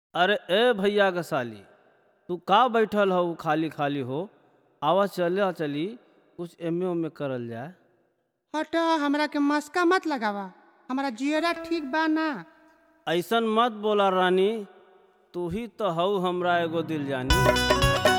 अरे ए भैया के साली तू का बैठल हो खाली खाली हो आवा चला चली कुछ एमे ओमे करल जाए हट हमरा के मस्का मत लगावा हमारा जियरा ठीक बा ना ऐसन मत बोला रानी तू ही तो हऊ हमरा एगो दिल जानी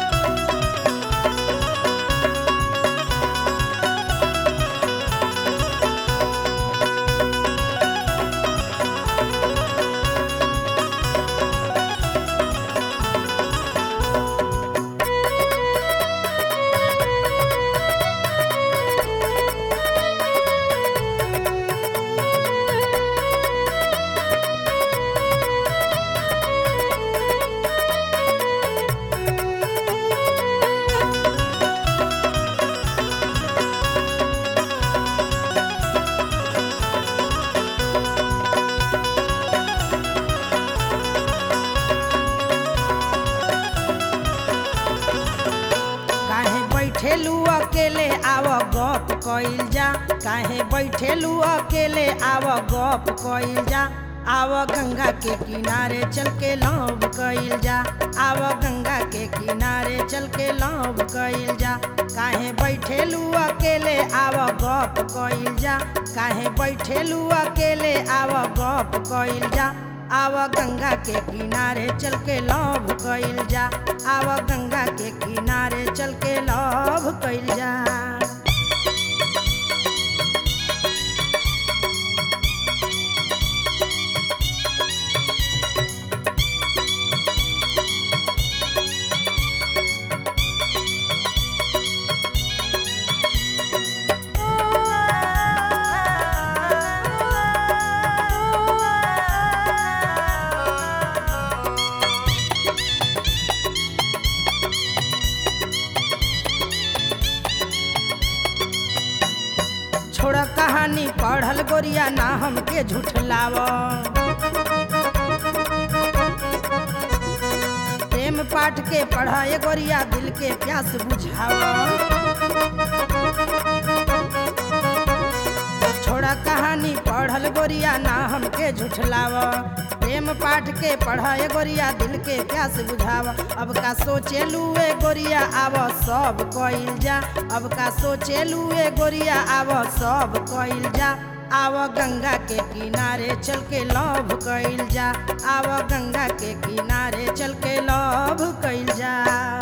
काहे बैठेलू अकेले आव गप कइल जा काहे बैठेलू अकेले आव गप कइल जा आव गंगा के किनारे चल के लव कइल जा आव गंगा के किनारे चल के लव कइल जा काहे बैठेलू अकेले आव गप कइल जा काहे बैठेलू अकेले आव गप कइल जा आव गंगा के किनारे चल के लव कइल जा आव गंगा के किनारे चल के लव कइल जा छोड़ कहानी पढ़ल गोरिया ना हमके झूठलाव प्रेम पाठ के पढ़ाए गोरिया दिल के प्यास बुझाव छोड़ा कहानी पढ़ल गोरिया ना हमके झूठलाव प्रेम पाठ के पढ़ाए गोरिया दिल के प्यास बुझाव अब का सोचे लुए गोरिया आव सब कइल जा अब का सोचे लुए गोरिया आव सब कइल जा आव गंगा के किनारे चल के लव कइल जा आव गंगा के किनारे चल के लव कइल जा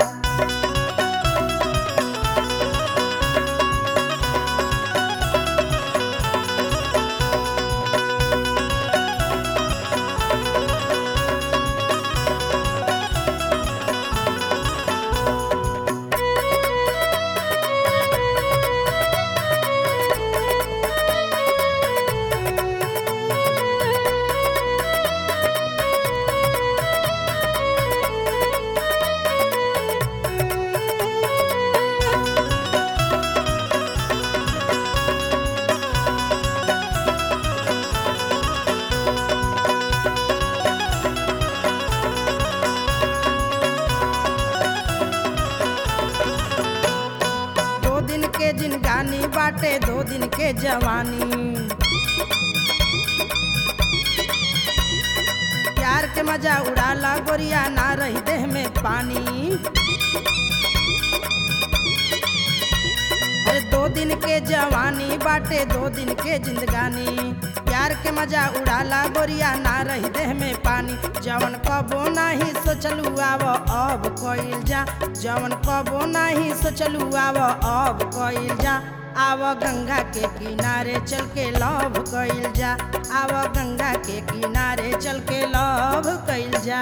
दो दिन के जिनगानी बाटे दो दिन के जवानी प्यार के मजा उड़ाला गोरिया ना रही देह में पानी अरे दो दिन के जवानी बाटे दो दिन के जिंदगानी प्यार के मजा उड़ाला गोरिया ना रही देह में पानी जवन कबो नाही सोचलू आव अब कइल जा जवन कबो नाही सोचलू आव अब कइल जा आव गंगा के किनारे चल के लव कइल जा आव गंगा के किनारे चल के लव कइल जा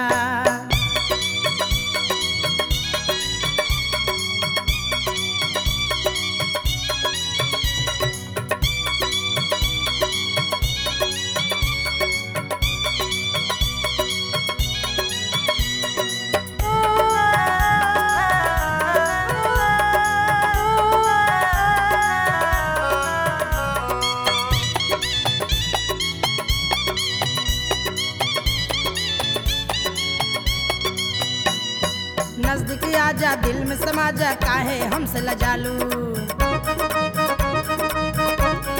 नजदीक आजा दिल में समा जा काहे हमसे लजालू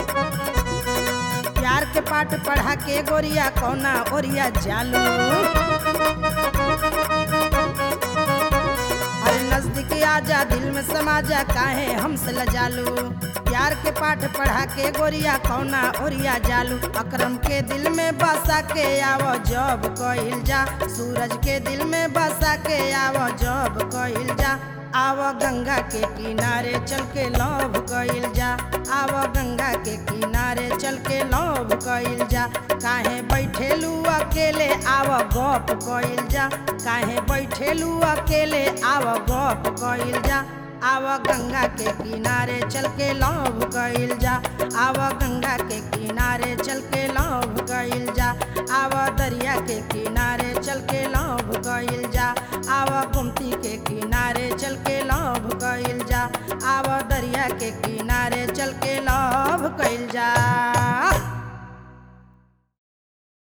प्यार के पाठ पढ़ा के गोरिया कौना ओरिया जालू अरे नजदीक आजा दिल में समा जा काहे हमसे लजालू प्यार के पाठ पढ़ा के गोरिया कौना ओरिया जालू अकरम के दिल में बसा के आवो जब कइल जा सूरज के दिल में बसा के आवो जब कइल जा आवो गंगा के किनारे चल के लव कइल जा आवो गंगा के किनारे चल के लव कइल जा काहे बैठेलू अकेले आवो गप कइल जा काहे बैठेलू अकेले आवो गप कइल जा आव गंगा के किनारे चल के लव कइल जा आव गंगा के किनारे चल के लव कइल जा